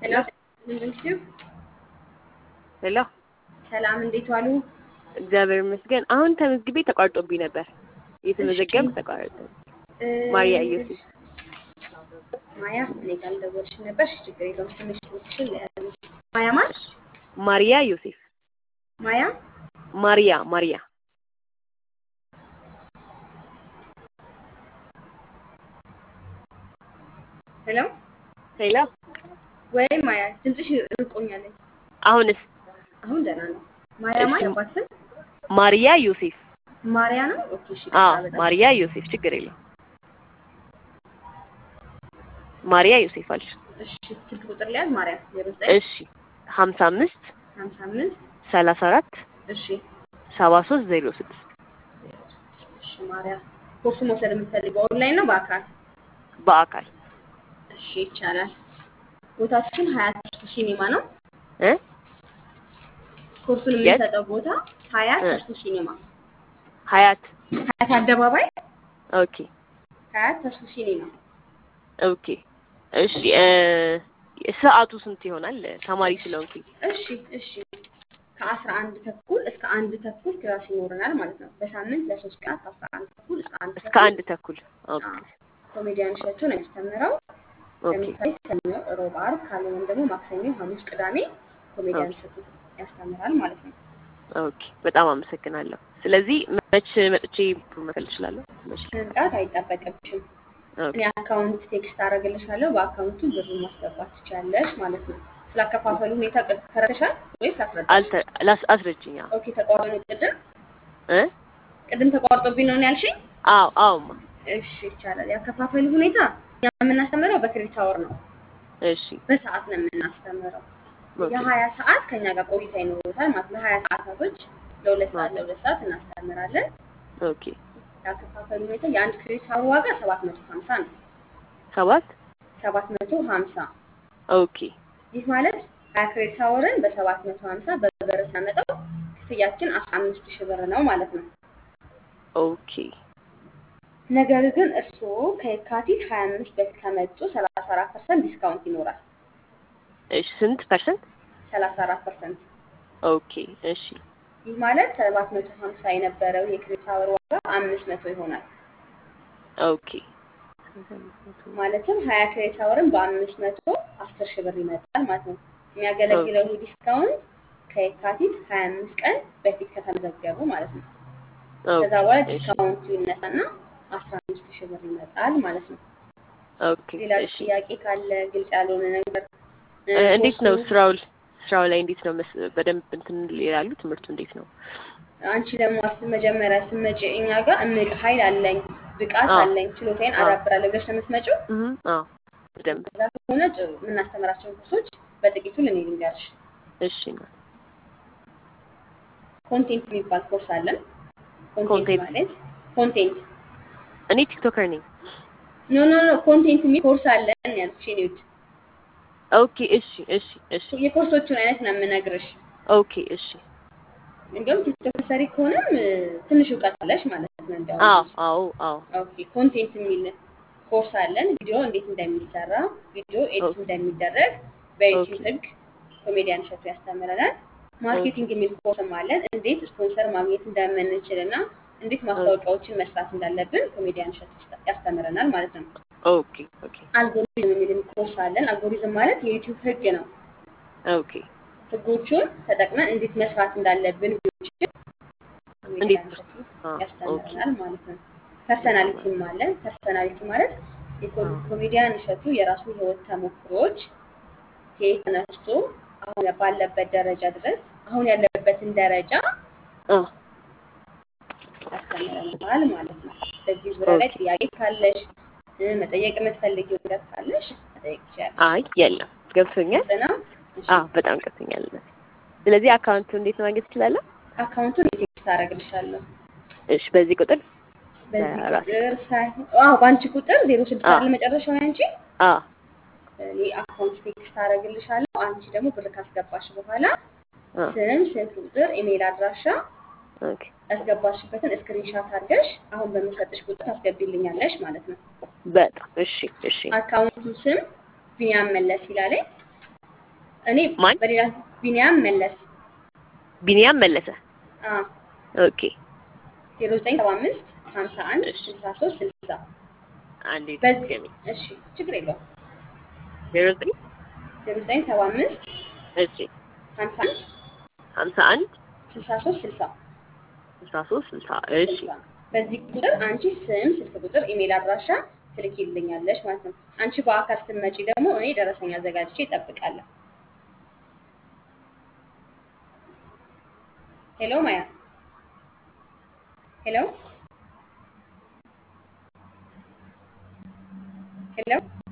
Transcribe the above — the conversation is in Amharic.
ሄሎ ምንድን ሄሎ ሰላም፣ እንዴት ዋሉ? እግዚአብሔር ይመስገን። አሁን ተመዝግቤ ተቋርጦብኝ ነበር። እየተመዘገብኩ ተቋረጠ። እ፣ ማርያ ኢየሱስ ማያ እኔ ጋር አልደወልሽም ነበር። እሺ፣ ችግር የለውም። ትንሽ ትንሽ ያሉ ማያ ማን? ማርያ ዮሴፍ ማያ ማርያ ማርያ ሄሎ ሄሎ ወይ ማያ፣ ድምፅሽ ርቆኛል። አሁንስ አሁን ደህና ነው። ማያ ማን? እሺ። አባት ስም ማርያ ዮሴፍ ማርያ ነው። ኦኬ፣ እሺ። አዎ በጣም ማርያ ዮሴፍ ችግር የለም ማርያ ዮሴፍ አልሽ እሺ። ስልክ ቁጥር ላይ ማርያ ዜሮ ዘጠኝ እሺ ሀምሳ አምስት ሀምሳ አምስት ሰላሳ አራት እሺ ሰባ ሶስት ዜሮ ስድስት እሺ። ማርያ ኮርሱ መውሰድ የምትፈልገው ኦንላይን ነው በአካል? በአካል እሺ፣ ይቻላል። ቦታችን ሀያት ተስፉ ሲኒማ ነው። እ ኮርሱን የት? የምንሰጠው ቦታ ሀያት እ። ተስፉ ሲኒማ፣ ሀያት ሀያት አደባባይ ኦኬ ሀያት ተስፉ ሲኒማ። ኦኬ እሺ እ ሰዓቱ ስንት ይሆናል? ተማሪ ስለሆንኩኝ እሺ እሺ። ከአስራ አንድ ተኩል እስከ አንድ ተኩል ክላስ ይኖረናል ማለት ነው። በሳምንት ለሶስት ቀናት ከአስራ አንድ ተኩል እስከ አንድ እስከ ተኩል አንድ ተኩል ኦኬ አዎ፣ ኮሜዲያን እሸቱ ነው የሚያስተምረው። ኦኬ ለምሳሌ ሰኞ፣ ሮብ፣ ዓርብ ካልሆነም ደግሞ ማክሰኞ፣ ሐሙስ፣ ቅዳሜ ኮሜዲያን ኦኬ። እሸቱ ያስተምራል ማለት ነው። ኦኬ በጣም አመሰግናለሁ። ስለዚህ መች መጥቼ መክፈል እችላለሁ? መች? መምጣት አይጠበቅብሽም። ኦኬ እኔ አካውንት ቴክስት አደርግልሻለሁ። በአካውንቱ ብሩን ማስገባት ትችያለሽ ማለት ነው። ስላከፋፈሉ ሁኔታ ቅድ ተረድተሻል ወይስ ላስረዳሽ? አልተ ላስ- አስረጅኝ። አዎ ኦኬ ተቋርጦ ነው ቅድም እ ቅድም ተቋርጦብኝ ነው ያልሽኝ? አዎ አዎማ እሺ ይቻላል። ያከፋፈሉ ሁኔታ እኛ የምናስተምረው በክሬዲት አወር ነው፣ እሺ በሰዓት ነው የምናስተምረው። ኦኬ የሀያ ሰዓት ከኛ ጋር ቆይታ ይኖሩታል ማለት ነው። ሀያ ሰዓታቶች ለሁለት ሰዓት ለሁለት ሰዓት እናስተምራለን። ኦኬ ያከፋፈሉ ሁኔታ የአንድ ክሬዲት አወር ዋጋ ሰባት መቶ ሀምሳ ነው። ሰባት ሰባት መቶ ሀምሳ ኦኬ ይህ ማለት ሀያ ክሬዲት አወርን በሰባት መቶ ሀምሳ በብር ስናመጣው ክፍያችን አስራ አምስት ሺህ ብር ነው ማለት ነው። ኦኬ ነገር ግን እርስዎ ከየካቲት ሀያ አምስት በፊት ከመጡ ሰላሳ አራት ፐርሰንት ዲስካውንት ይኖራል። እሺ ስንት ፐርሰንት? ሰላሳ አራት ፐርሰንት ኦኬ እሺ ይህ ማለት ሰባት መቶ ሀምሳ የነበረው የክሬዲት አወር ዋጋ አምስት መቶ ይሆናል። ኦኬ ማለትም ሀያ ክሬዲት አወርን በአምስት መቶ አስር ሺህ ብር ይመጣል ማለት ነው። የሚያገለግለው ይህ ዲስካውንት ከየካቲት ሀያ አምስት ቀን በፊት ከተመዘገቡ ማለት ነው። ከዛ በኋላ ኦኬ እሺ ዲስካውንቱ ይነሳና አስራ አምስት ሺህ ብር ይመጣል ማለት ነው። ኦኬ ሌላ እሺ ጥያቄ ካለ ግልጽ ያልሆነ ነገር እ፣ እ፣ እንዴት ነው ኮርሱ ስራው ስራው ላይ እንዴት ነው መስ- በደንብ እንትን ይላሉ? ትምህርቱ እንዴት ነው? አንቺ ደግሞ አስ- መጀመሪያ ስትመጪ እኛ ጋር እምቅ ኃይል አለኝ ብቃት አዎ አለኝ ችሎታዬን አዎ አዳብራለሁ ብለሽ ነው የምትመጪው። እህ አዎ በደንብ እዛ ከሆነ ጥሩ የምናስተምራቸውን ኮርሶች በጥቂቱ ልኔ ልንገርሽ። እሺ ነው ኮንቴንት የሚባል ኮርስ አለን። ኮንቴንት ኮንቴንት ማለት ኮንቴንት እኔ ቲክቶከር ነኝ። ኖ ኖ ኖ ኮንቴንት የሚል ኮርስ አለን ያልኩሽ የኔ ውድ። ኦኬ እሺ እሺ እሺ የኮርሶቹን አይነት ነው የምነግርሽ። ኦኬ እሺ እንዲሁም ቲክቶክ ሰሪ ከሆነም እ፣ ትንሽ እውቀት አለሽ ማለት ነው። እንዲያውም አዎ አንቺ አዎ አዎ ኦኬ ኮንቴንት የሚል ኮርስ አለን። ቪዲዮ እንዴት እንደሚሰራ ቪዲዮ ኤዲት ኦኬ እንደሚደረግ ኦኬ በዩቲዩብ ህግ ኮሜዲያን እሸቱ ያስተምረናል። ኦኬ ማርኬቲንግ የሚል ኮርስም አለን። እንዴት ስፖንሰር ማግኘት እንደምንችል እና እንዴት ኦኬ ማስታወቂያዎችን መስራት እንዳለብን ኮሜዲያን እሸቱ ያስተ- ያስተምረናል ማለት ነው። ኦኬ ኦኬ አልጎሪዝም የሚልም ኮርስ አለን። አልጎሪዝም ማለት የዩቲዩብ ህግ ነው። ኦኬ ህጎቹን ተጠቅመን እንዴት መስራት እንዳለብን ቪዲዮዎችን እንዴት ኮሜዲያን እሸቱ አ ኦኬ ያስተምረናል ማለት ነው። በጣም ፐርሰናሊቲም አለን። ፐርሰናሊቲ ማለት የኮ- አዎ ኮሜዲያን እሸቱ የራሱ ህይወት ተሞክሮች ከየት ተነስቶ አሁን ባለበት ደረጃ ድረስ አሁን ያለበትን ደረጃ አ ያስተምረናል ማለት ነው። በዚህ ዙሪያ ላይ ኦኬ ጥያቄ ካለሽ እ፣ መጠየቅ የምትፈልጊው ነገር ካለሽ መጠየቅ ትችያለሽ። አይ የለም ገብቶኛል። ግልጽ ነው? እሺ አዎ በጣም ገብቶኛል። ስለዚህ አካውንቱ እንዴት ማግኘት እችላለሁ? አካውንቱን ቴክስት አደርግልሻለሁ። እሺ በዚህ ቁጥር በዚህ በራሴ ቁጥር ሳይሆን አዎ በአንቺ ቁጥር ዜሮ ስድስት አ አለ መጨረሻው ያንቺ አ እኔ አካውንት ቴክስት አደርግልሻለሁ። አንቺ ደግሞ ብር ካስገባሽ በኋላ አ ስም፣ ስልክ ቁጥር፣ ኢሜይል አድራሻ ኦኬ ያስገባሽበትን ስክሪንሻት አድርገሽ አሁን በምሰጥሽ ቁጥር ታስገቢልኛለሽ ማለት ነው። በጣም እሺ እሺ አካውንቱ ስም ቢኒያም መለስ ይላለኝ። እኔ ማን? በሌላ ቢኒያም መለስ ቢኒያም መለሰ። አ ኦኬ 0975 51 እሺ። 63 60 አንዴ በዚህ ድገሚ። እሺ ችግር የለውም ዜሮ ዘጠኝ 0975 እሺ 51 ሀምሳ አንድ 63 60 ስልሳ ሶስት ስልሳ እሺ 60 በዚህ ቁጥር አንቺ ስም፣ ስልክ ቁጥር፣ ኢሜል አድራሻ ትልኪልኛለሽ ማለት ነው። አንቺ በአካል ስትመጪ ደግሞ እኔ ደረሰኝ አዘጋጅቼ እጠብቃለሁ። ሄሎ ማያ ሄሎ ሄሎ